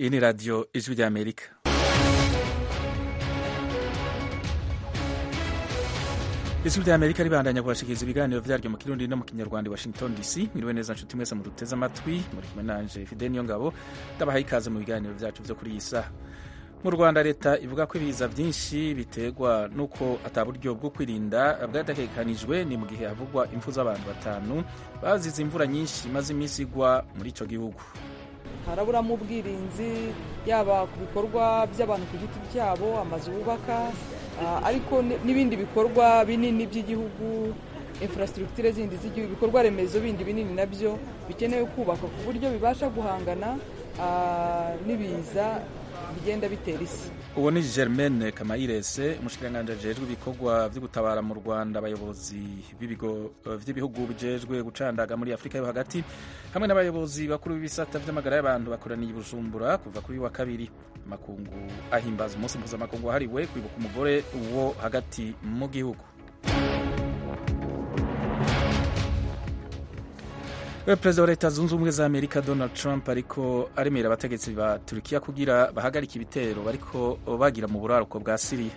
iyi ni radiyo ijwi ry'amerika ijwi ry'amerika ribandanya kubashikiriza ibiganiro vyaryo mu kirundi no mu kinyarwanda i washington dc mwiriwe neza nshuti mwese muduteze amatwi muri kumwe nanje fide niyo ngabo ndabahaye ikaze mu biganiro vyacu vyo kuri iyi saha mu rwanda leta ivuga ko ibiza byinshi biterwa n'uko ata buryo bwo kwirinda bwadategekanijwe ni mu gihe havugwa impfu z'abantu batanu bazize imvura nyinshi imaze iminsi igwa muri ico gihugu haraburamo ubwirinzi yaba ku bikorwa by'abantu ku giti cyabo amazu bubaka ariko n'ibindi bikorwa binini by'igihugu infrastructure zindi z'igihugu ibikorwa remezo bindi binini nabyo bikenewe kubakwa ku buryo bibasha guhangana n'ibiza bigenda bitera isi uwo ni germaine kamayirese umushikiranganji ajejwe ibikorwa vyo gutabara mu rwanda abayobozi b'ibigo vy'ibihugu bijejwe gucandaga muri afurika yo hagati hamwe n'abayobozi bakuru b'ibisata vy'amagara y'abantu bakoraniye i bujumbura kuva kuri wa kabiri amakungu ahimbaza umunsi mpuzamakungu wahariwe kwibuka umugore wo hagati mu gihugu perezida wa leta zunze ubumwe za amerika donald trump ariko aremera abategetsi ba turukiya kugira bahagarike ibitero bariko bagira mu buraruko bwa siriya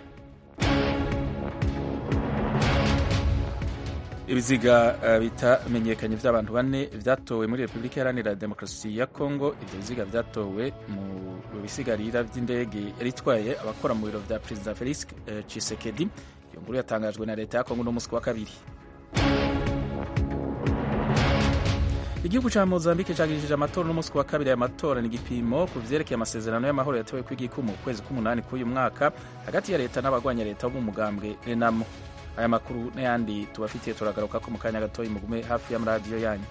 ibiziga bitamenyekanye vy'abantu bane vyatowe muri repubulika iharanira demokarasi ya kongo ivyo biziga vyatowe mu bisigarira vy'indege yari itwaye abakora mu biro vya perezida felix chisekedi iyo nkuru yatangajwe na leta ya kongo no musi wa kabiri igihugu ca mozambique cagirishije amatora n'umunsi wa kabiri aya matora ni igipimo ku vyerekeye amasezerano y'amahoro yatewe kw'igikumu mu kwezi k'umunani k'uyu mwaka hagati ya leta n'abagwanya leta bo mu mugambwe renamo aya makuru n'ayandi tubafitiye turagaruka ko mu kanya gatoyi mugume hafi y'amaradiyo yanyu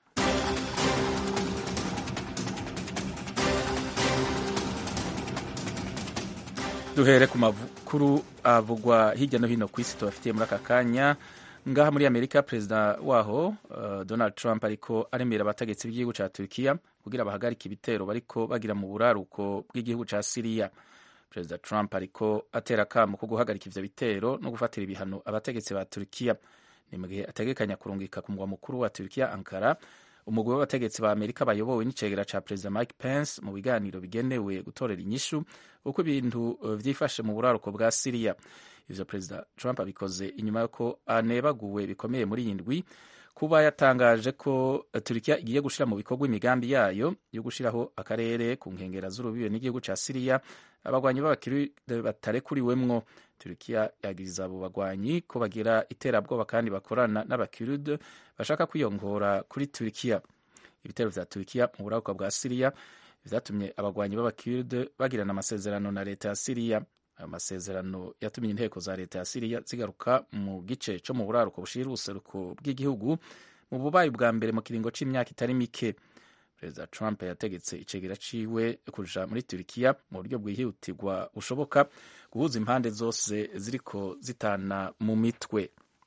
duhere ku makuru avugwa hirya no hino ku isi tubafitiye muri aka kanya ngaha muri amerika perezida waho uh, donald trump ariko aremera abategetsi b'igihugu ca turkiya kugira bahagarike ibitero bariko bagira mu buraruko bw'igihugu ca siriya perezida trump ariko atera akamo ko guhagarika ivyo bitero no gufatira ibihano abategetsi ba turkiya ni mu gihe ategekanya kurungika ku mugwa mukuru wa turkiya ankara umugwi w'abategetsi ba amerika bayobowe n'icegera ca perezida mike pence mu biganiro bigenewe gutorera inyishu uko ibintu vyifashe mu buraruko bwa siriya ivyo perezida trump abikoze inyuma yuko anebaguwe bikomeye muri iyi ndwi kuba yatangaje ko turikiya igiye gushira mu bikorwa imigambi yayo yo gushiraho akarere ku nkengera z'urubibe n'igihugu ca siriya abagwanyi b'abakiride batarekuriwemwo turikiya yagiriza abo bagwanyi ko bagira iterabwoba kandi bakorana n'abakiride bashaka kwiyongora kuri turikiya ibitero vya turikiya mu buraruka bwa siriya vyatumye abagwanyi b'abakiride bagirana amasezerano na leta ya siriya ayo masezerano yatumye inteko za leta ya siriya zigaruka mu gice co mu buraruko bushira ubuseruko bw'igihugu mu bubayi bwa mbere mu kiringo c'imyaka itari mike perezida trump yategetse icegera ciwe kuja muri turikiya mu buryo bwihutirwa bushoboka guhuza impande zose ziriko zitana mu mitwe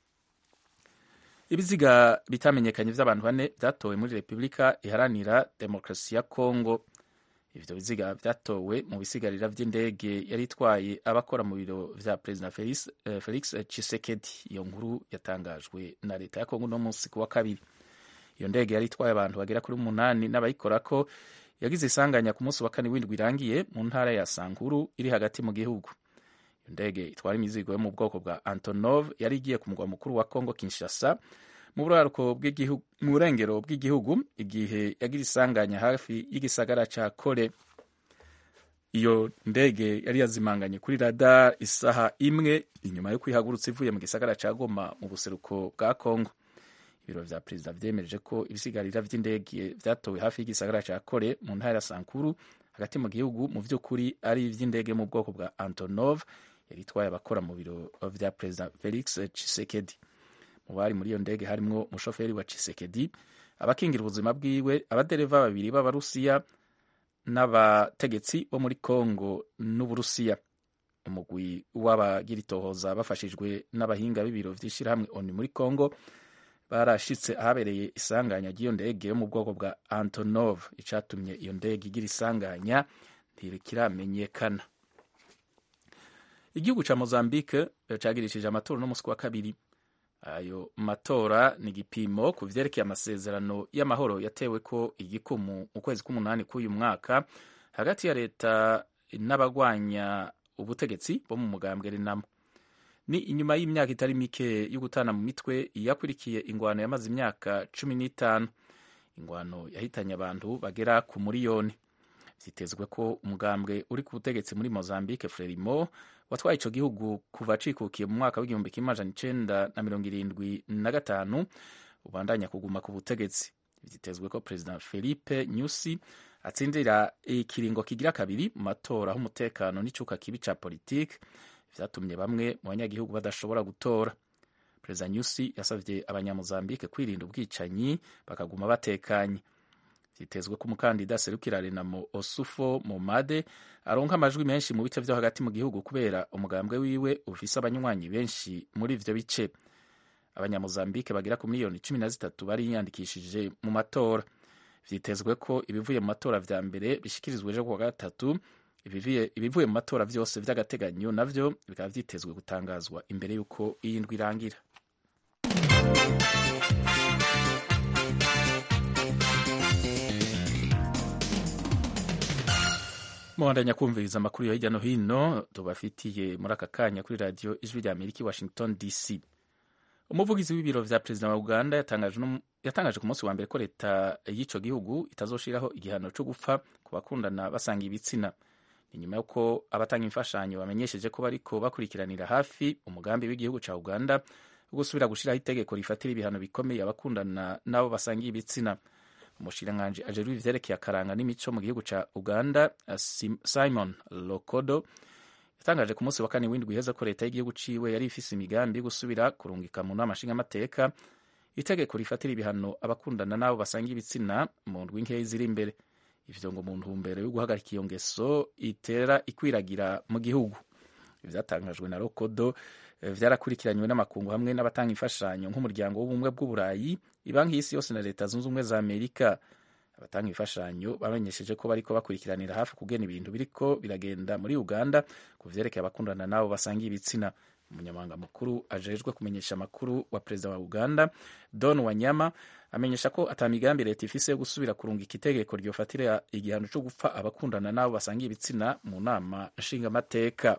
ibiziga bitamenyekanye vy'abantu bane vyatowe muri repubulika iharanira demokarasi ya kongo ivyo biziga vyatowe mu bisigarira vy'indege yari itwaye abakora mu biro vya perezida felix, uh, felix chisekedi iyo nkuru yatangajwe na leta ya kongo no munsi kuwa kabiri iyo ndege yari itwaye abantu bagera kuri umunani n'abayikorako yagize isanganya ku munsi wa kane w'indwi irangiye mu ntara ya sankuru iri hagati mu gihugu iyo ndege itwara imizigo yo mu bwoko bwa antonov yari igiye ku mugwa mukuru wa kongo kinshasa mu buraruko bw'igihugu mu burengero bw'igihugu igihe yagira isanganya hafi y'igisagara ca kore iyo ndege yari yazimanganye kuri radar isaha imwe inyuma yo kwihagurutsa ivuye mu gisagara ca goma mu buseruko bwa kongo ibiro vya perezida vyemeje ko ibisigarira vy'indege vyatowe hafi y'igisagara ca kore mu ntara ya sankuru hagati mu gihugu mu vy'ukuri ari ivy'indege mu bwoko bwa antonov yari itwaye abakora mu biro vya perezida felix chisekedi mu bari muri iyo ndege harimwo umushoferi wa Chisekedi abakingira ubuzima bwiwe abadereva babiri b'abarusiya n'abategetsi bo muri Kongo n'Uburusiya umugwi w'abagira itohoza bafashijwe n'abahinga b'ibiro vy'ishirahamwe ONU muri Kongo barashitse ahabereye isanganya ry'iyo ndege yo mu bwoko bwa Antonov icatumye iyo ndege igira isanganya ntirikiramenyekana igihugu ca Mozambique cagirishije amatora no musi wa kabiri ayo matora ni igipimo ku vyerekeye amasezerano y'amahoro yatewe ko igikumu mu kwezi k'umunani k'uyu mwaka hagati ya leta n'abagwanya ubutegetsi bo mu mugambwe renamo ni inyuma y'imyaka itari mike yo gutana mu mitwe yakurikiye ingwano yamaze imyaka cumi n'itanu ingwano yahitanye abantu bagera ku muriyoni vyitezwe ko umugambwe uri ku butegetsi muri mozambique frelimo watwaye ico gihugu kuva cikukiye mu mwaka w'igihumbi kimwe amajana icenda na mirongo irindwi na gatanu ubandanya kuguma ku butegetsi vyitezwe ko perezida felipe nyusi atsindira ikiringo kigira kabiri mu matora aho umutekano n'icuka kibi ca politike vyatumye bamwe mu banyagihugu badashobora gutora perezida nyusi yasavye abanyamozambike kwirinda ubwicanyi bakaguma batekanye vyitezwe ko umukandida serukira renamo osufo momade aronka amajwi menshi mu bice vyo hagati mu gihugu kubera umugambwe wiwe ufise abanywanyi benshi muri ivyo bice abanyamozambike bagera ku miliyoni cumi na zitatu bariyandikishije mu matora vyitezwe ko ibivuye mu matora vya mbere bishikirizwa ejo kuwa gatatu ibivuye mu matora vyose vy'agateganyo navyo bikaba vyitezwe gutangazwa imbere y'uko iyi ndwi irangira muhandanya kumviriza amakuru yo hirya no hino tubafitiye muri aka kanya kuri radiyo ijwi rya amerika i washington dc umuvugizi w'ibiro vya perezida wa uganda yatangaje ku munsi wa mbere ko leta y'ico gihugu itazoshiraho igihano co gupfa ku bakundana basanga ibitsina ni nyuma y'uko abatanga imfashanyo bamenyesheje ko bariko bakurikiranira hafi umugambi w'igihugu ca uganda wo gusubira gushiraho itegeko rifatira ibihano bikomeye abakundana n'abo basangiye ibitsina umushikiranganji ajejwe ivyerekeye akaranga n'imico mu gihugu ca uganda simon lokodo yatangaje ku munsi wa kane w'indwi iheza ko leta y'igihugu ciwe yari ifise imigambi yo gusubira kurungika mu nama nshingamateka itegeko rifatira ibihano abakundana n'abo basangiye ibitsina mu ndwi nkeyi ziri imbere ivyo ngo mu ntumbero yo guhagarika iyo ngeso itera ikwiragira mu gihugu ivyatangajwe na lokodo vyarakurikiranywe n'amakungu hamwe n'abatanga imfashanyo nk'umuryango w'ubumwe bw'uburayi ibanki y'isi yose na leta zunze ubumwe za amerika abatanga imfashanyo bamenyesheje ko bariko bakurikiranira hafi kugena ibintu biriko biragenda muri uganda ku vyerekeye abakundana n'abo basangiye ibitsina umunyamabanga mukuru ajejwe kumenyesha amakuru wa perezida wa uganda don wanyama amenyesha ko ata migambi leta ifise yo gusubira kurungika itegeko ryofatira igihano co gupfa abakundana n'abo basangiye ibitsina mu nama nshingamateka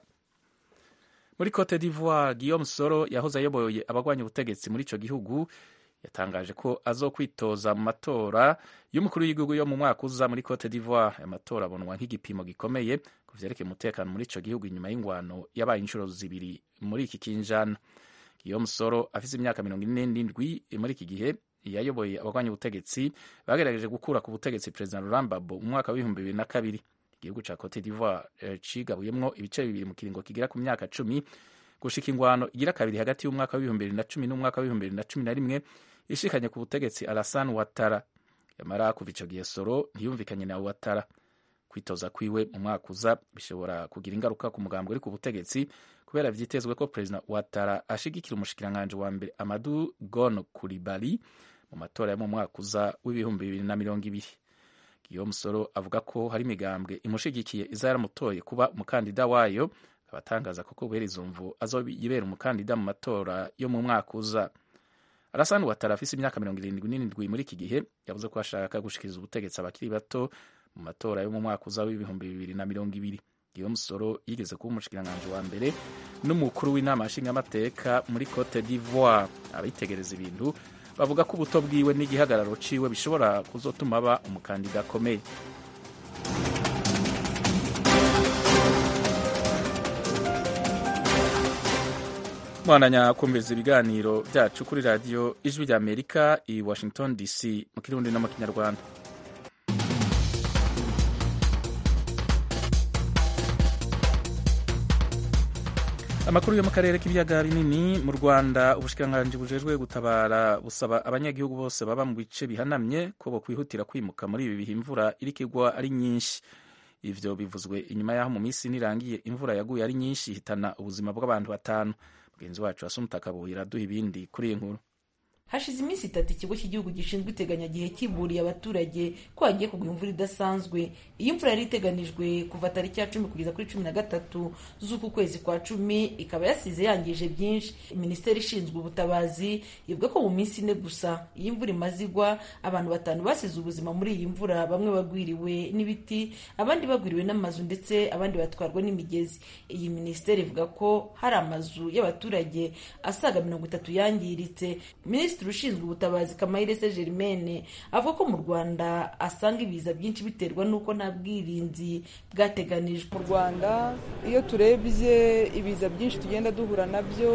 muri cote d'ivoire guillaume soro yahoze ayoboye abagwanya ubutegetsi muri ico gihugu yatangaje ko azokwitoza mu matora y'umukuru w'igihugu yo mu mwaka uza muri cote d'ivoire aya matora abonwa nk'igipimo gikomeye ku vyerekeye umutekano muri ico gihugu inyuma y'ingwano yabaye inshuro zibiri muri iki kinjana guillaume soro afise imyaka mirongo ine n'indwi muri iki gihe yayoboye abagwanya ubutegetsi bagerageje gukura ku butegetsi perezida laurent gbagbo mu mwaka w'ibihumbi bibiri na kabiri igihugu ca cote d'ivoire cigabuyemwo ibice bibiri mu kiringo kigera ku myaka cumi gushika ingwano igira kabiri hagati y'umwaka w'ibihumbi bibiri na cumi n'umwaka w'ibihumbi bibiri na cumi na rimwe ishikanye ku butegetsi alasan watara yamara kuva ico gihe soro ntiyumvikanye na watara kwitoza kwiwe mu mwaka uza bishobora kugira ingaruka ku mugambwe uri ku butegetsi kubera vyitezwe ko perezida watara ashigikira umushikiranganji wa mbere amadu gon kuribali mu matora yo mu mwaka uza w'ibihumbi bibiri na mirongo ibiri Guillaume Soro avuga ko hari imigambwe imushigikiye iza yaramutoye kuba umukandida wayo abatangaza ko kubera izo mvu azoyibera umukandida mu matora yo mu mwaka uza Alassane Ouattara afise imyaka mirongo irindwi n'indwi muri iki gihe yavuze ko ashaka gushikiriza ubutegetsi abakiri bato mu matora yo mu mwaka uza w'ibihumbi bibiri na mirongo ibiri Guillaume Soro yigeze kuba umushikiranganji wa mbere n'umukuru w'inama nshingamateka muri Cote d'Ivoire abitegereza ibintu bavuga ko ubuto bwiwe n'igihagararo ciwe bishobora kuzotuma aba umukandida akomeye mwandanya kumviriza ibiganiro byacu kuri radiyo ijwi rya amerika i washington dc mu kirundi no mu kinyarwanda amakuru yo mu karere k'ibiyaga binini mu rwanda ubushikiranganji bujejwe gutabara busaba abanyagihugu bose baba mu bice bihanamye ko bokwihutira kwimuka muri ibi bihe imvura iriko igwa ari nyinshi ivyo bivuzwe inyuma y'aho mu minsi nirangiye imvura yaguye ari nyinshi ihitana ubuzima bw'abantu batanu mugenzi wacu asumta kabuhira aduha ibindi kuri iyi nkuru hashize iminsi itatu ikigo cy'igihugu gishinzwe iteganyagihe kiburiye abaturage ko hagiye kugwa imvura idasanzwe iyi mvura yari iteganijwe kuva tariki ya cumi kugeza kuri cumi na gatatu z'uku kwezi kwa cumi ikaba yasize yangije byinshi minisiteri ishinzwe ubutabazi ivuga ko mu minsi ine gusa iyi mvura imaze igwa abantu batanu basize ubuzima muri iyi mvura bamwe bagwiriwe n'ibiti abandi bagwiriwe n'amazu ndetse abandi batwarwa n'imigezi iyi minisiteri ivuga ko hari amazu y'abaturage asaga mirongo itatu yangiritse minisitiri ushinzwe ubutabazi kamayirese germaine avuga ko mu rwanda asanga ibiza byinshi biterwa n'uko nta bwirinzi bwateganijwe mu rwanda iyo turebye ibiza byinshi tugenda duhura nabyo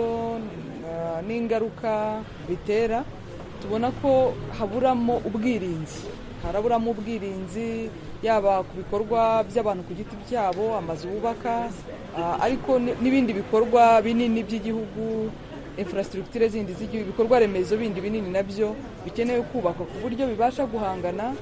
n'ingaruka bitera tubona ko haburamo ubwirinzi haraburamo ubwirinzi yaba ku bikorwa by'abantu ku giti cyabo amazu bubaka ariko n'ibindi bikorwa binini by'igihugu infrastructure zindi z'igihugu ibikorwa remezo bindi binini nabyo bikenewe kubakwa ku buryo bibasha guhangana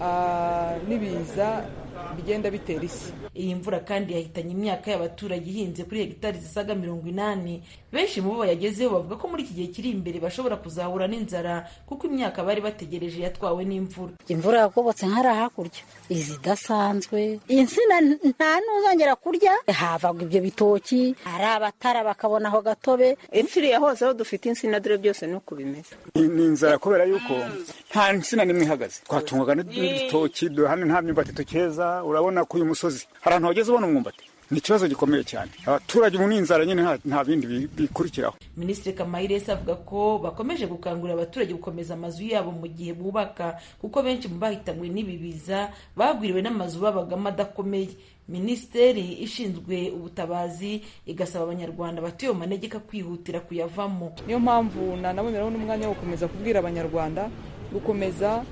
n'ibiza bigenda bitera isi iyi mvura kandi yahitanye imyaka y'abaturage ihinze kuri hegitari zisaga mirongo inani benshi mu bo bayagezeho bavuga ko muri iki gihe kiri imbere bashobora kuzahura n'inzara kuko imyaka bari bategereje yatwawe n'imvura imvura yagobotse nk'ari hakurya izidasanzwe insina nta n'uzongera kurya havaga ibyo bitoki hari abatara bakabona aho gatobe ipfiriye hose aho dufite insina dore byose ni uko bimeze ni inzara kubera yuko nta nsina n'imwe ihagaze twatungwaga n'ibitoki hano nta myumbati tukeza urabona ko uyu musozi hari ahantu wageze ubona umwumbati ni ikibazo gikomeye cyane abaturage mu n'inzara nyine nta bindi bikurikiraho minisitiri kamayiresi avuga ko bakomeje gukangurira abaturage gukomeza amazu yabo mu gihe bubaka kuko benshi mu bahitanywe n'ibi biza bagwiriwe n'amazu babagamo adakomeye minisiteri ishinzwe ubutabazi igasaba abanyarwanda batuye mu manegeka kwihutira kuyavamo niyo mpamvu nanaboneraho n'umwanya wo gukomeza kubwira abanyarwanda gukomeza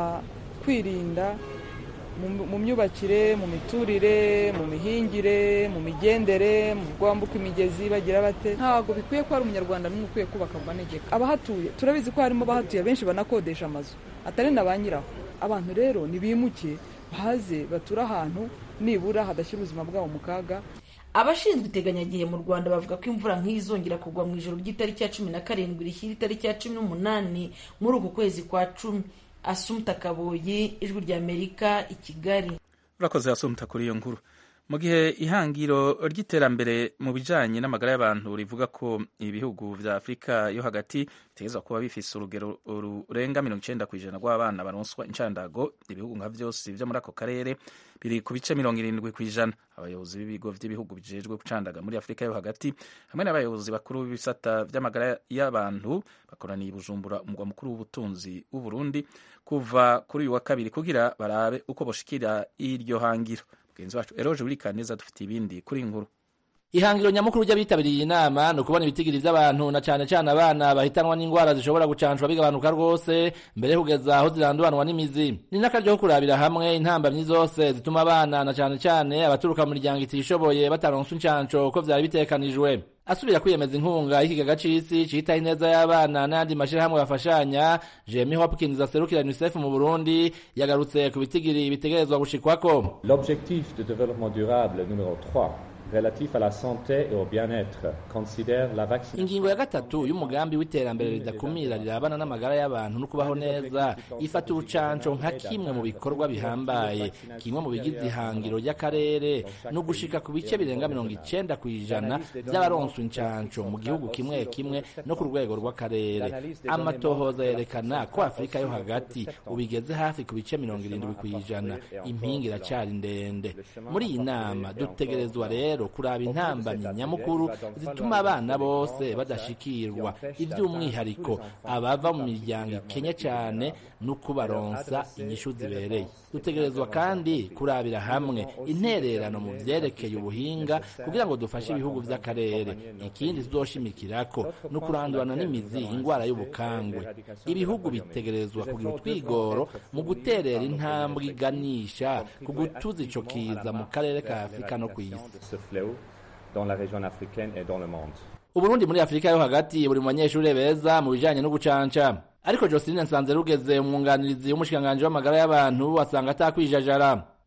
kwirinda mu myubakire mu miturire mu mihingire mu migendere mu rwambuka imigezi bagira bate ntabwo bikwiye ko hari umunyarwanda n'umwe ukwiye kubaka mu manegeka abahatuye turabizi ko harimo abahatuye benshi banakodesha amazu atari na ba nyiraho abantu rero nibimuke baze bature ahantu nibura hadashyira ubuzima bwabo mu kaga abashinzwe iteganyagihe mu rwanda bavuga ko imvura nk'izongera kugwa mu ijoro ry'itariki ya cumi na karindwi rishyira itariki ya cumi n'umunani muri uku kwezi kwa cumi asumta kaboyi ijwi ry'amerika i kigali urakoze asumta kuri iyo nkuru mu gihe ihangiro ry'iterambere mu bijyanye n'amagara y'abantu rivuga ko ibihugu bya afurika yo hagati bitegerezwa kuba bifise urugero rurenga mirongo icyenda ku ijana rw'abana baronswa inshandago ibihugu nka byose byo muri ako karere biri ku bice mirongo irindwi ku ijana abayobozi b'ibigo by'ibihugu bijejwe gucandaga muri afurika yo hagati hamwe n'abayobozi bakuru b'ibisata by'amagara y'abantu bakoraniye i bujumbura umugwa mukuru w'ubutunzi w'u Burundi kuva kuri uyu wa kabiri kugira barabe uko boshikira iryo hangiro mugenzi wacu eroje burikaneza dufite ibindi kuri inkuru ihangiro nyamukuru ry'abitabiriye iyi nama ni ukubona ibitigiri by'abantu na cyane cyane abana bahitanwa n'indwara zishobora gucanshwa bigabanuka rwose mbere yo kugeza aho ziranduranwa n'imizi ni n'akaryo ko kurabira hamwe intambamyi zose zituma abana na cyane cyane abaturuka mu miryango itishoboye bataronswa inshansho uko byari bitekanijwe asubira kwiyemeza inkunga y'ikigega c'isi citaho ineza y'abana n'ayandi mashirahamwe bafashanya Jeremy Hopkins aserukira UNICEF mu Burundi yagarutse ku bitigiri bitegerezwa gushikwako L'objectif de développement durable numéro 3 relatif à la santé et au bien-être considère la vaccination ingingo ya gatatu y'umugambi w'iterambere ridakumira rirabana n'amagara y'abantu no kubaho neza ifata urucanco nka kimwe mu bikorwa bihambaye kimwe mu bigize ihangiro ry'akarere no gushika ku bice birenga mirongo icenda ku ijana by'abaronswa incanco mu gihugu kimwe kimwe no ku rwego rw'akarere amatohoza yerekana ko afurika yo hagati ubigeze hafi ku bice mirongo irindwi ku ijana impinga iracari ndende muri iyi nama dutegerezwa rero kuraba intambamyi nyamukuru zituma abana bose badashikirwa iby'umwihariko abava mu miryango ikenye cyane no kubaronsa inyishu zibereye dutegerezwa kandi kurabira hamwe intererano mu vyerekeye ubuhinga kugira ngo dufashe ibihugu vy'akarere ikindi tuzoshimikirako no kurandurana n'imizi ingwara y'ubukangwe ibihugu bitegerezwa kugira utwigoro mu guterera intambwe iganisha ku gutuza ico kiza mu karere ka afurika no kw'isi dans la région africaine et dans le monde. Uburundi muri Afrika yo hagati buri mu banyeshure beza mu bijanye no gucanca ariko Joseline Nsanze rugeze umwunganirizi w'umushikanganje w'amagara y'abantu asanga atakwijajara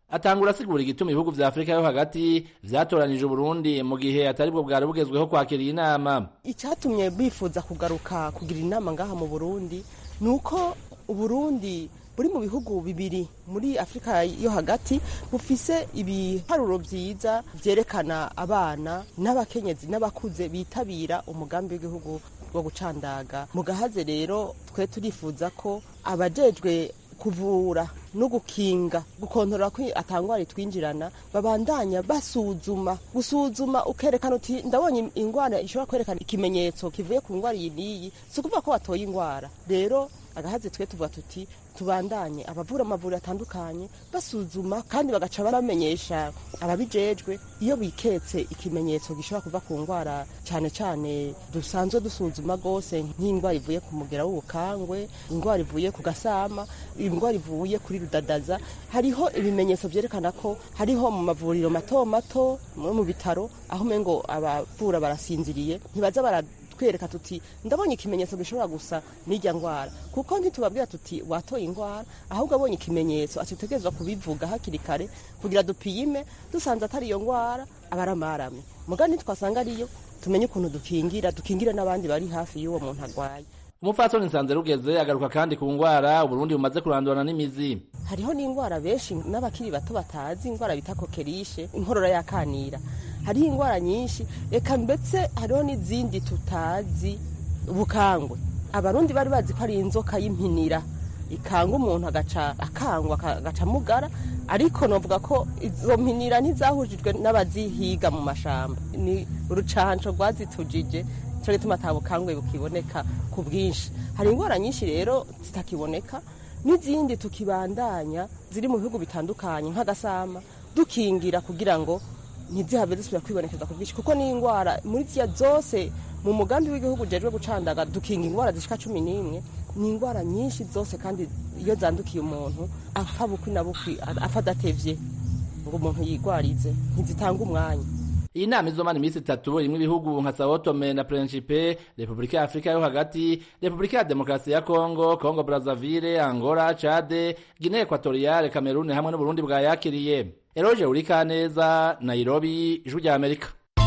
atangura asigura igituma ibihugu vya afurika yo hagati vyatoranije uburundi mu gihe atari bwo bwari bugezweho kwakira iyi nama icyatumye bifuza kugaruka kugira inama ngaha mu burundi ni uko uburundi buri mu bihugu bibiri muri afurika yo hagati bufise ibiharuro vyiza vyerekana abana n'abakenyezi n'abakuze bitabira umugambi w'igihugu wo gucandaga mu gahaze rero twe turifuza ko abajejwe kuvura no gukinga gukontorora ko atangwara twinjirana babandanya basuzuma gusuzuma ukerekana uti ndabonye ingwara ishobora kwerekana ikimenyetso kivuye ku ngwara iyi n'iyi si ukuvuga ko watoye ingwara rero agahaze twe tuvuga tuti tubandanye abavura amavuriro atandukanye basuzuma kandi bagaca bamenyesha ababijejwe iyo biketse ikimenyetso gishobora kuva ku ndwara cyane cyane dusanzwe dusuzuma rwose nk'indwara ivuye ku mugera w'ubukangwe indwara ivuye ku gasama indwara ivuye kuri rudadaza hariho ibimenyetso byerekana ko hariho mu mavuriro mato mato mu bitaro aho umengo abavura barasinziriye ntibaza bara twereka tuti ndabonye ikimenyetso gishobora gusa n'ijya ndwara kuko ntitubabwira tuti watoye indwara ahubwo abonye ikimenyetso atutegerezwa kubivuga hakiri kare kugira dupime dusanze atari iyo ndwara aba ari amaramye mugani twasanga ariyo tumenye ukuntu dukingira dukingira n'abandi bari hafi y'uwo muntu arwaye umupfasoni nsanze rugeze agaruka kandi ku ngwara uburundi bumaze kurandurana n'imizi hariho n'indwara benshi n'abakiri bato batazi indwara bita kokerishe inkorora yakanira hariho indwara nyinshi reka ndetse hariho n'izindi tutazi ubukangwe abarundi bari bazi ko ari inzoka y'impinira ikanga umuntu agaca akangwa agaca mugara ariko novuga ko izo mpinira ntizahujijwe n'abazihiga mu mashamba ni urucanco rwazitujije cyo gituma atabukangwe bukiboneka ku bwinshi hari indwara nyinshi rero zitakiboneka n'izindi tukibandanya ziri mu bihugu bitandukanye nk'agasama dukingira kugira ngo ntizihave zisubira kwibonekeza ku bwinshi kuko ni indwara muri ziya zose mu mugambi w'igihugu ujejwe gucandaga dukinga indwara zishika cumi n'imwe ni indwara nyinshi zose kandi iyo zandukiye umuntu apfa bukwi na bukwi apfa adatevye ngo umuntu yigwarize ntizitanga umwanya iyi nama izomara iminsi itatu irimwo ibihugu nka sao tome na principe repubulika ya afurika yo hagati repubulika ya demokarasi ya kongo kongo brazaville angola cade guinee equatoriale cameroon hamwe n'uburundi bwayakiriye eroge urikaneza nairobi ijwi rya amerika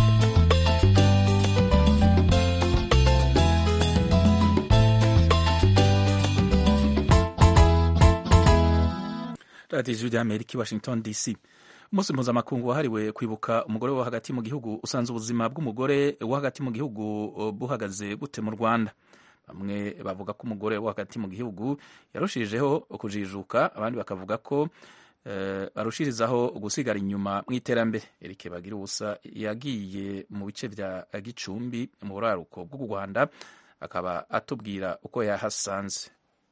radiyo ijwi rya amerika i washington dc umunsi mpuzamakungu wahariwe kwibuka umugore wo hagati mu gihugu usanze ubuzima bw'umugore wo hagati mu gihugu buhagaze gute mu rwanda bamwe bavuga ko umugore wo hagati mu gihugu yarushijeho kujijuka abandi bakavuga ko barushirizaho gusigara inyuma mu iterambere erike bagira ubusa yagiye mu bice bya gicumbi mu buraruko bw'u rwanda akaba atubwira uko yahasanze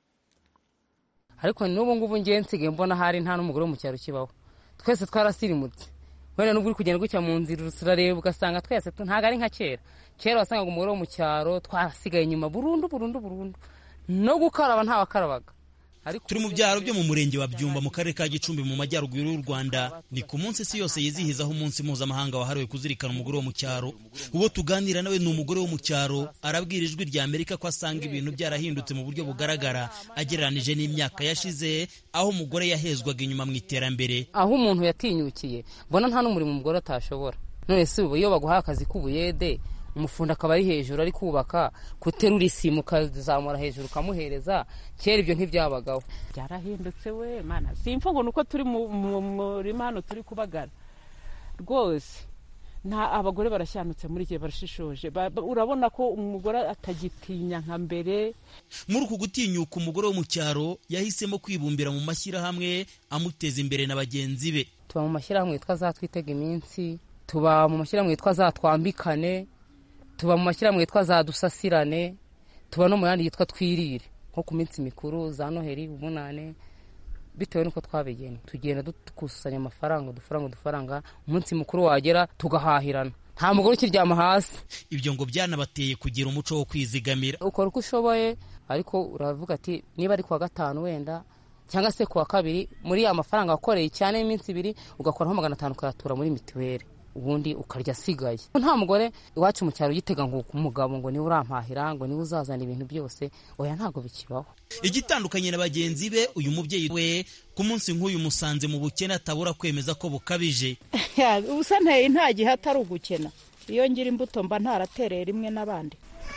ariko n'ubu ngubu ngiye nsigaye mbona hari nta n'umugore wo mu cyaro kibaho twese twarasirimutse wenda n'ubwo uri kugenda gutya mu nzira urareba ugasanga twese ntabwo ari nka kera kera wasangaga umugore wo mu cyaro twarasigaye inyuma burundu burundu burundu no gukaraba ntawakarabaga turi mu byaro byo mu murenge wa byumba mu karere ka gicumbi mu majyaruguru y'u rwanda ni ku munsi isi yose yizihizaho umunsi mpuzamahanga wahariwe kuzirikana umugore wo mu cyaro uwo tuganira nawe ni umugore wo mu cyaro arabwira ijwi rya amerika ko asanga ibintu byarahindutse mu buryo bugaragara agereranije n'imyaka yashize aho umugore yahezwaga inyuma mu iterambere aho umuntu yatinyukiye mbona nta n'umurimo umugore atashobora none si ubu iyo baguhaye akazi k'ubuyede umufundi akaba ari hejuru ari kubaka guterura isimu ukazamura hejuru ukamuhereza kera ibyo ntibyabagaho byarahindutse we mana simfa ngo ni uko turi mu murima hano turi kubagara rwose nta abagore barashyanutse muri igihe barashishoje urabona ko umugore atagitinya nka mbere muri uku gutinyuka umugore wo mu cyaro yahisemo kwibumbira mu mashyirahamwe amuteza imbere na bagenzi be tuba mu mashyirahamwe yitwa zatwitega iminsi tuba mu mashyirahamwe yitwa zatwambikane tuba mu mashyirahamwe yitwa za dusasirane tuba no mu yandi yitwa twirire nko ku minsi mikuru za noheli umunane bitewe n'uko twabigena tugenda dukusanya amafaranga udufaranga udufaranga umunsi mukuru wagera tugahahirana nta mugore ukiryama hasi ibyo ngo byanabateye kugira umuco wo kwizigamira ukora uko ushoboye ariko uravuga ati niba ari kuwa gatanu wenda cyangwa se kuwa kabiri muri ya mafaranga wakoreye cyane y'iminsi ibiri ugakoraho magana atanu ukayatura muri mituweli ubundi ukarya asigaye nta mugore iwacu mu cyaro yitega ngo umugabo ngo niwe urampahira ngo niwe uzazana ibintu byose oya ntabwo bikibaho igitandukanye na bagenzi be uyu mubyeyi we ku munsi nk'uyu musanze mu bukene atabura kwemeza ko bukabije ubusa nteye nta gihe atari ugukena iyo ngira imbuto mba ntaratereye rimwe n'abandi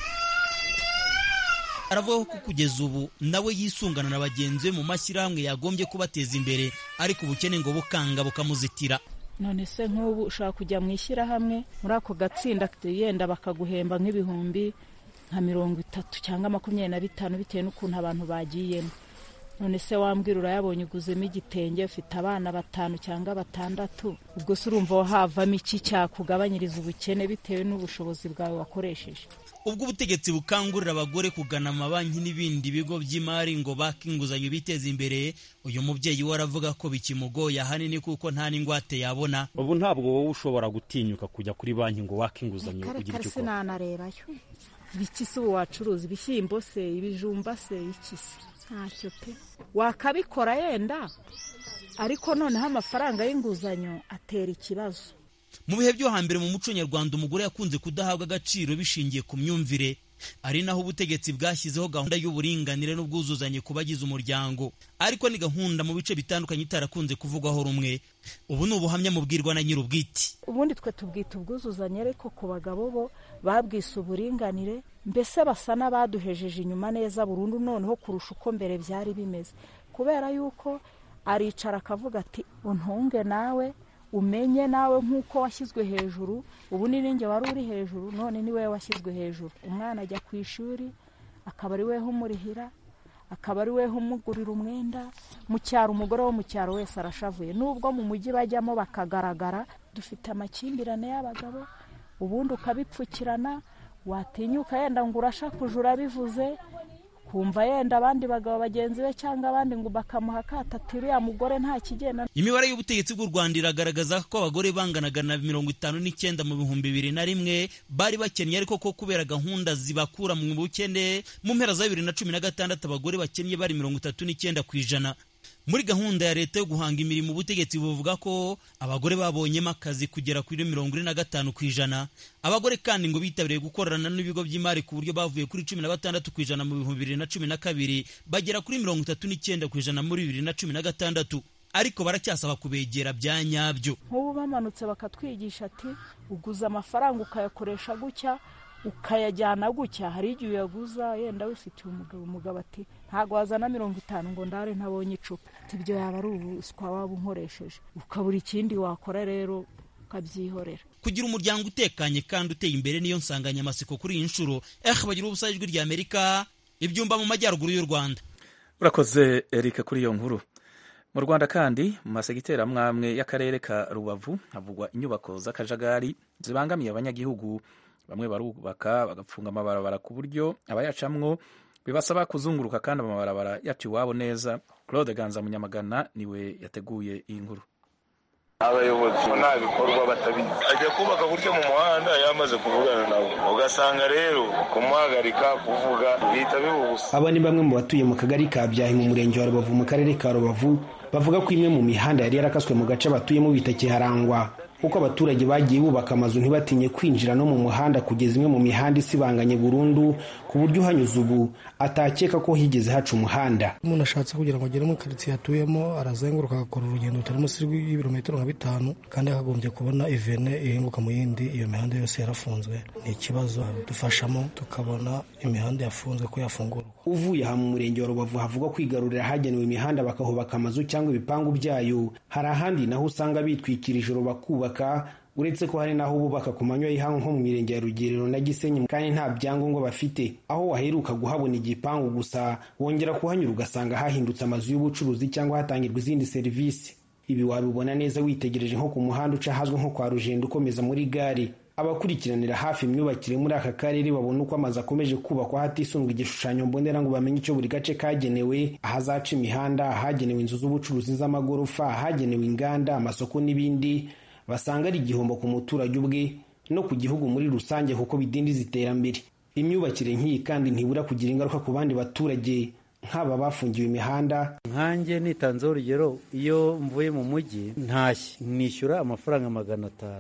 aravuga ko kugeza ubu nawe yisungana na bagenzi be mu mashyirahamwe yagombye kubateza imbere ariko ubukene ngo bukanga bukamuzitira none se nk'ubu ushaka kujya mu ishyirahamwe muri ako gatsinda yenda bakaguhemba nk'ibihumbi nka mirongo itatu cyangwa makumyabiri na bitanu bitewe n'ukuntu abantu bagiyemo none se wambwira urayabonye uguzemo igitenge ufite abana batanu cyangwa batandatu ubwo se urumva havamo iki cyakugabanyiriza ubukene bitewe n'ubushobozi bwawe wakoresheje ubwo ubutegetsi bukangurira abagore kugana amabanki n'ibindi bigo by'imari ngo bake inguzanyo biteze imbere uyu mubyeyi we aravuga ko bikimugoye ahanini kuko nta n'ingwate yabona ubu ntabwo wowe ushobora gutinyuka kujya kuri banki ngo wake inguzanyo ugire icyo ukora sinanarebayo ibiki se ubu wacuruza ibishyimbo se ibijumba se iki se ntacyo pe wakabikora yenda ariko noneho amafaranga y'inguzanyo atera ikibazo mu bihe byo hambere mu muco nyarwanda umugore yakunze kudahabwa agaciro bishingiye ku myumvire ari naho ubutegetsi bwashyizeho gahunda y'uburinganire n'ubwuzuzanye ku bagize umuryango ariko ni gahunda mu bice bitandukanye itarakunze kuvugwaho rumwe ubu ni ubuhamya mubwirwa na nyir'ubwite ubundi twe tubwita ubwuzuzanye ariko ku bagabo bo babwise uburinganire mbese basa n'abaduhejeje inyuma neza burundu noneho kurusha uko mbere byari bimeze kubera yuko aricara akavuga ati untunge nawe umenye nawe nk'uko washyizwe hejuru ubu ni ninjye wari uri hejuru none ni wowe washyizwe hejuru umwana ajya ku ishuri akaba ari we umurihira akaba ari we umugurira umwenda mu cyaro umugore wo mu cyaro wese arashavuye nubwo mu mujyi bajyamo bakagaragara dufite amakimbirane y'abagabo ubundi ukabipfukirana watinyuka yenda ngo urashakuje urabivuze kumva yenda abandi bagabo bagenzi be cyangwa abandi ngo bakamuha akatati uriya mugore nta kigenda imibare y'ubutegetsi bw'u rwanda iragaragaza ko abagore banganaga na mirongo itanu n'icyenda mu bihumbi bibiri na rimwe bari bakennye ariko ko kubera gahunda zibakura mu bukene mu mpera za bibiri na cumi na gatandatu abagore bakennye bari mirongo itatu n'icyenda ku ijana muri gahunda ya leta yo guhanga imirimo ubutegetsi buvuga ko abagore babonyemo akazi kugera kuri mirongo ine na gatanu ku ijana abagore kandi ngo bitabiriye gukorana n'ibigo by'imari ku buryo bavuye kuri cumi na batandatu ku ijana mu bihumbi bibiri na cumi na kabiri bagera kuri mirongo itatu n'icyenda ku ijana muri bibiri na cumi na gatandatu ariko baracyasaba kubegera bya nyabyo nk'ubu bamanutse bakatwigisha ati uguza amafaranga ukayakoresha gutya ukayajyana gutya hari igihe uyaguza yenda wifitiye umugabo umugabo ati ntabwo wazana mirongo itanu ngo ndare ntabonye icupa ibyo yaba ari ubuswa waba unkoresheje ukabura ikindi wakora rero ukabyihorera kugira umuryango utekanye kandi uteye imbere niyo nsanganyamatsiko kuri iyi nshuro eh bagira ubusa ijwi rya amerika ibyumba mu majyaruguru y'u rwanda urakoze erika kuri iyo nkuru mu rwanda kandi mu masegiteri amwe amwe y'akarere ka rubavu havugwa inyubako z'akajagari zibangamiye abanyagihugu bamwe barubaka bagapfunga amabarabara ku buryo abayacamwo bibasaba kuzunguruka kandi amabarabara yacu iwabo neza claude ganza munyamagana niwe yateguye iyi nkuru abayobozi nta bikorwa batabizi ajya kubaka gutya mu muhanda yamaze kuvugana nabo ugasanga rero kumuhagarika kuvuga bihita biba ubusa aba ni bamwe mu batuye mu kagari ka byahi mu murenge wa rubavu mu karere ka rubavu bavuga ko imwe mu mihanda yari yarakaswe mu gace batuyemo bitakiharangwa kuko abaturage bagiye bubaka amazu ntibatinye kwinjira no mu muhanda kugeza imwe mu mihanda isibanganye burundu ku buryo uhanyuze ubu atakeka ko higeze haca umuhanda umuntu ashatse kugira ngo agere muri karitsiye atuyemo arazenguruka agakora urugendo rutari munsi y'ibirometero nka bitanu kandi akagombye kubona ivene ihinguka mu yindi iyo mihanda yose yarafunzwe ni ikibazo dufashamo tukabona imihanda yafunzwe ko yafungurwa uvuye aha mu murenge wa rubavu havugwa kwigarurira ahagenewe imihanda bakahubaka amazu cyangwa ibipangu byayo hari ahandi naho usanga bitwikira ijoro bakubaka uretse ko hari n'aho bubaka ku manywa y'ihangu nko mu mirenge ya rugerero na gisenyi kandi nta byangombwa bafite aho waheruka guhabona igipangu gusa wongera kuhanyura ugasanga hahindutse amazu y'ubucuruzi cyangwa hatangirwa izindi serivisi ibi wabibona neza witegereje nko ku muhanda uca ahazwi nko kwa rugendo ukomeza muri gare abakurikiranira hafi imyubakire muri aka karere babona uko amazu akomeje kubakwa hatisundwa igishushanyo mbonera ngo bamenye icyo buri gace kagenewe ahazaca imihanda ahagenewe inzu z'ubucuruzi z'amagorofa ahagenewe inganda amasoko n'ibindi basanga ari igihombo ku muturage ubwe no ku gihugu muri rusange kuko bidindiza iterambere imyubakire nk'iyi kandi ntibura kugira ingaruka ku bandi baturage nk'aba bafungiwe imihanda nkanjye nitanzeho urugero iyo mvuye mu mujyi ntashye nishyura amafaranga magana atanu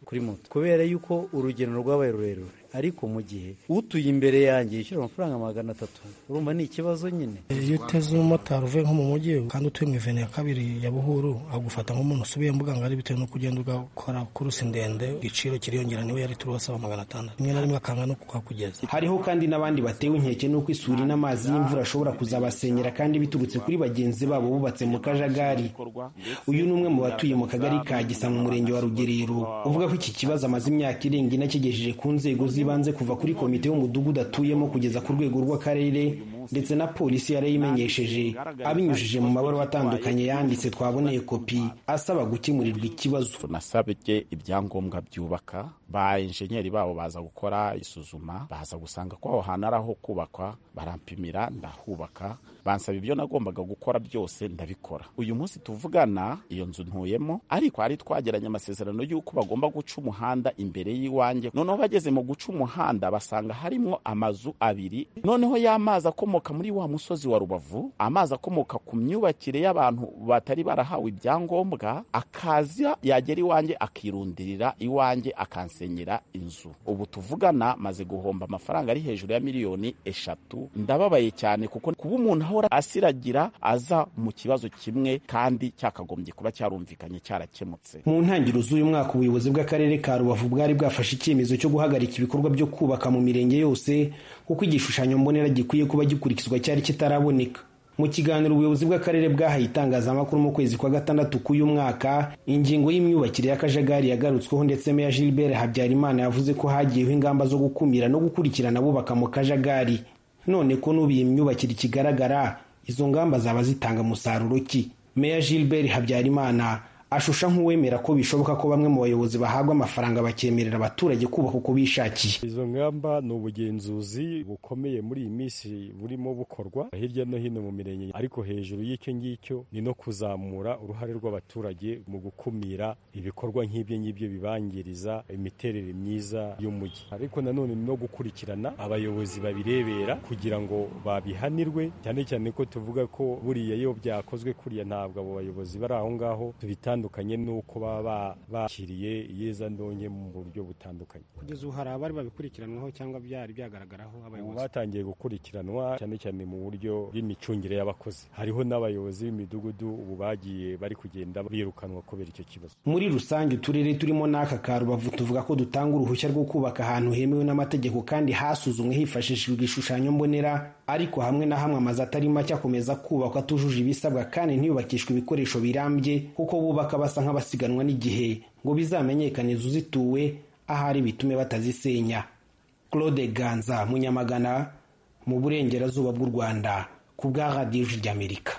kuri moto kubera yuko urugendo rwabaye rurerure ariko mu gihe utuye imbere yanjye yishyura amafaranga magana atatu urumva ni ikibazo nyine iyo uteze umumotari uvuye nko mu mujyi kandi utuye mu ivene ya kabiri ya buhuru agufata nk'umuntu usubiye mbuga ngari bitewe n'uko ugenda ugakora kurusi ndende igiciro kiriyongera niwe yari turi basaba magana atandatu rimwe na rimwe akanga no kuhakugeza hariho kandi n'abandi batewe inkeke n'uko isuri n'amazi y'imvura ashobora kuzabasenyera kandi biturutse kuri bagenzi babo bubatse mu kajagari uyu ni umwe mu batuye mu kagari ka gisa mu murenge wa rugerero uvuga ko iki kibazo amaze imyaka irenga ine akigejeje ku nzego z'ibanze kuva kuri komite y'umudugudu atuyemo kugeza ku rwego rw'akarere ndetse na polisi yarayimenyesheje abinyujije mu mabaruwa atandukanye yanditse twaboneye kopi asaba gukemurirwa ikibazo nasabye ibyangombwa byubaka ba enjenyeri babo baza gukora isuzuma baza gusanga ko aho hantu ari aho kubakwa barampimira ndahubaka bansaba ibyo nagombaga gukora byose ndabikora uyu munsi tuvugana iyo nzu ntuyemo ariko hari twageranye amasezerano y'uko bagomba guca umuhanda imbere y'iwanjye noneho bageze mu guca umuhanda basanga harimo amazu abiri noneho y'amazi akomoka muri wa musozi wa rubavu amazi akomoka ku myubakire y'abantu batari barahawe ibyangombwa akaza yagera iwanjye akirundirira iwanjye akansenyera inzu ubu tuvugana maze guhomba amafaranga ari hejuru ya miliyoni eshatu ndababaye cyane kuko kuba umuntu ahora asiragira aza mu kibazo kimwe kandi cyakagombye kuba cyarumvikanye cyarakemutse mu ntangiriro z'uyu mwaka ubuyobozi bw'akarere ka rubavu bwari bwafashe icyemezo cyo guhagarika ibikorwa byo kubaka mu mirenge yose kuko igishushanyo mbonera gikwiye kuba gikurikizwa cyari kitaraboneka mu kiganiro ubuyobozi bw'akarere bwahaye itangazamakuru mu kwezi kwa gatandatu k'uyu mwaka ingingo y'imyubakire y'akajagari yagarutsweho ndetse meya gilbert habyarimana yavuze ko hagiyeho ingamba zo gukumira no gukurikirana abubaka mu kajagari none ko n'ubu iyi myubakire ikigaragara izo ngamba zaba zitanga umusaruro ki meya gilbert habyarimana ashusha nk'uwemera ko bishoboka ko bamwe mu bayobozi bahabwa amafaranga bakemerera abaturage kubaka uko bishakiye izo ngamba ni ubugenzuzi bukomeye muri iyi minsi burimo bukorwa hirya no hino mu mirenge ariko hejuru y'icyo ngicyo ni no kuzamura uruhare rw'abaturage mu gukumira ibikorwa nk'ibyo ngibyo bibangiriza imiterere myiza y'umujyi ariko nanone ni no gukurikirana abayobozi babirebera kugira ngo babihanirwe cyane cyane ko tuvuga ko buriya iyo byakozwe kuriya ntabwo abo bayobozi bari aho ngaho tubitandukanye bitandukanye n'uko baba bakiriye iyeza ndonke mu buryo butandukanye kugeza ubu hari abari babikurikiranwaho cyangwa byari byagaragaraho ubu batangiye gukurikiranwa cyane cyane mu buryo bw'imicungire y'abakozi hariho n'abayobozi b'imidugudu ubu bagiye bari kugenda birukanwa kubera icyo kibazo muri rusange uturere turimo n'aka ka rubavu tuvuga ko dutanga uruhushya rwo kubaka ahantu hemewe n'amategeko kandi hasuzumwe hifashishijwe igishushanyo mbonera ariko hamwe na hamwe amazu atari make akomeza kubakwa atujuje ibisabwa kandi ntiyubakishwe ibikoresho birambye kuko bubaka basa nk'abasiganwa n'igihe ngo bizamenyekane inzu zituwe ahari bitume batazisenya claude ganza munyamagana mu burengerazuba bw'u rwanda ku bwa radiyo ry'amerika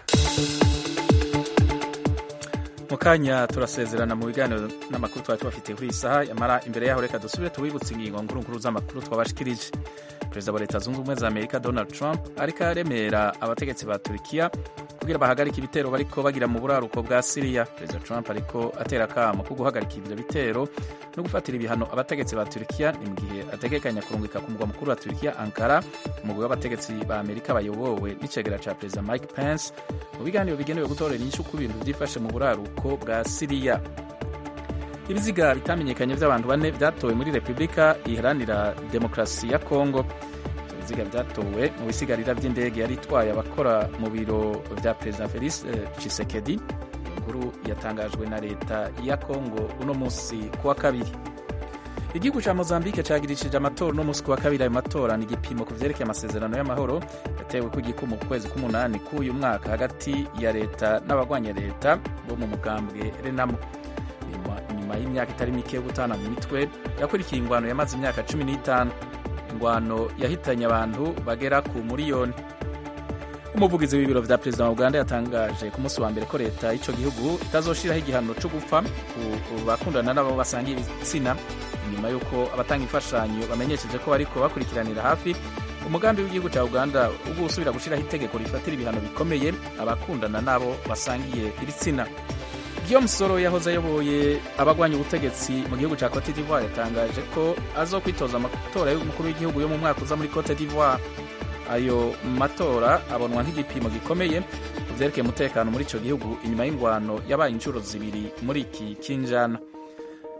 mu kanya turasezerana mu biganiro n'amakuru twari tubafitiye kuri iyi saha yamara imbere yaho reka dusubire tubibutse ingingo nkuru z'amakuru twabashikirije perezida wa leta zunze ubumwe za amerika donald trump ariko aremera abategetsi ba turikiya kugira bahagarike ibitero bariko bagira mu buraruko bwa siriya perezida trump ariko atera akamo ko guhagarika ibyo bitero no gufatira ibihano abategetsi ba turikiya ni mu gihe ategekanya kurungika ku mugwa mukuru wa turikiya ankara umugwi w'abategetsi ba amerika bayobowe n'icegera ca perezida mike pence mu biganiro bigenewe gutorera inyishu ku bintu byifashe mu buraruko bwa siriya ibiziga bitamenyekanye by'abantu bane byatowe muri repubulika iharanira demokarasi ya kongo ibiziga byatowe mu bisigarira by'indege yari itwaye abakora mu biro bya perezida felix cisekedi iyo nkuru yatangajwe na leta ya kongo uno munsi ku wa kabiri igihugu cya mozambique cyagirishije amatora uno munsi ku wa kabiri ayo matora ni igipimo ku byerekeye amasezerano y'amahoro yatewe ku gikumu ku kwezi k'umunani k'uyu mwaka hagati ya leta n'abagwanya leta bo mu mugambwe renamo nyuma y'imyaka itari mike yo gutana mu mitwe yakurikiye ingwano yamaze imyaka cumi n'itanu ingwano yahitanye abantu bagera ku miliyoni umuvugizi w'ibiro vya perezida wa uganda yatangaje ku munsi wa mbere ko leta y'icyo gihugu itazoshiraho igihano cyo gupfa ku bakundana n'abo basangiye ibitsina nyuma y'uko abatanga imfashanyo bamenyesheje ko bariko bakurikiranira hafi umugambi w'igihugu cya uganda wo gusubira gushyiraho itegeko rifatira ibihano bikomeye abakundana n'abo basangiye ibitsina Guillaume Soro yahoze ayoboye abagwanya ubutegetsi mu gihugu cya Cote d'Ivoire yatangaje ko azokwitoza amatora y'umukuru w'igihugu yo mu mwaka uza muri Cote d'Ivoire ayo matora abonwa nk'igipimo gikomeye ku byerekeye umutekano muri icyo gihugu inyuma y'ingwano yabaye inshuro zibiri muri iki kinjana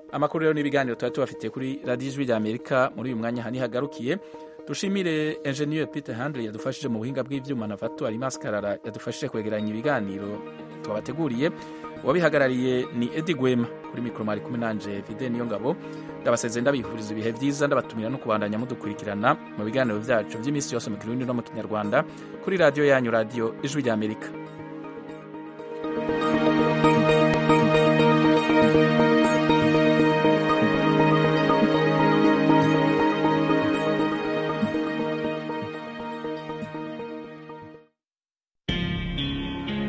amakuru rero n'ibiganiro tuba tubafitiye kuri radiyo ijwi rya amerika muri uyu mwanya hani hagarukiye dushimire enjeniyeri peter handley yadufashije mu buhinga bw'ibyuma na vato alimas karara yadufashije kwegeranya ibiganiro twabateguriye uwabihagarariye ni edi gwema kuri mikoro mwari kumwe nanje vide niyo ngabo ndabasezeye ndabifuriza ibihe byiza ndabatumira no kubandanya mudukurikirana mu biganiro byacu by'iminsi yose mu kirundi no mu kinyarwanda kuri radiyo yanyu radiyo ijwi rya amerika